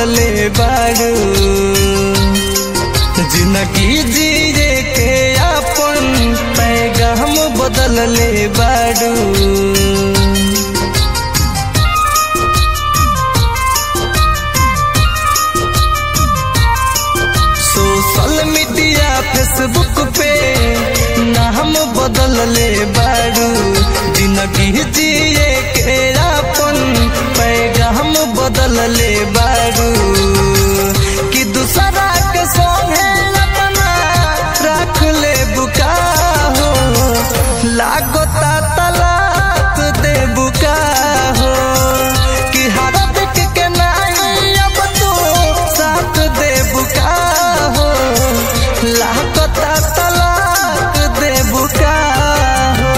ले बारू जिंदगी जिए के अपन पैगाम बदल ले बारू सोशल मीडिया फेसबुक पे नाम बदल ले बारू जिंदगी जिए के अपन पैगाम बदल ले बारू कि दूसरा के संगे अपना रख ले बुका हो लागता तलाक दे बुका हो कि हर दिक के नहीं अब तू साथ दे बुका हो लागता तलाक दे बुका हो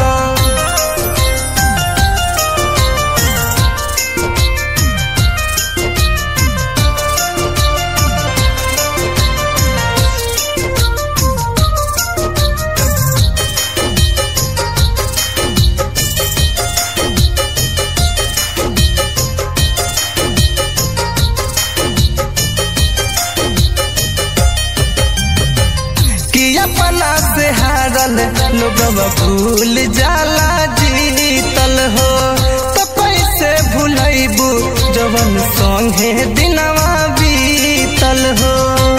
कि अपना से हारल लोगवा भूल जाला जीतल हो तो कैसे भूलैबू जवन संगे दिनवा बीतल हो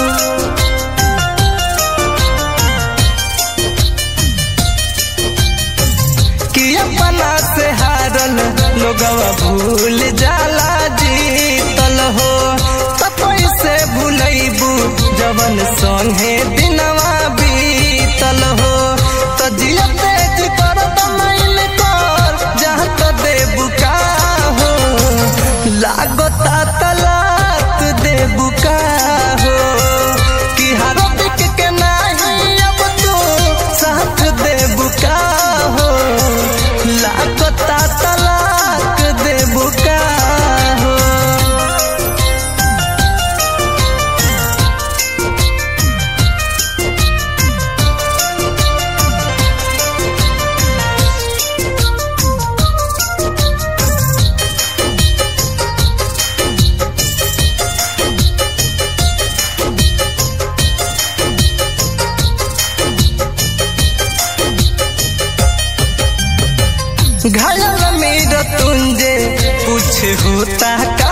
कि अपना से हारल लोगवा भूल जाला जीतल हो तो कैसे भूलैबू जवन संगे दिनवा बीतल हो तो जिया तेज कर तमाइल कर जहाँ तो देबू का हो लागता तलाक देबू का हो कि हर दिक के नहीं अब तू साथ देबू का हो लागता तलाक देबू का हो घायल मेरा तुंजे कुछ होता का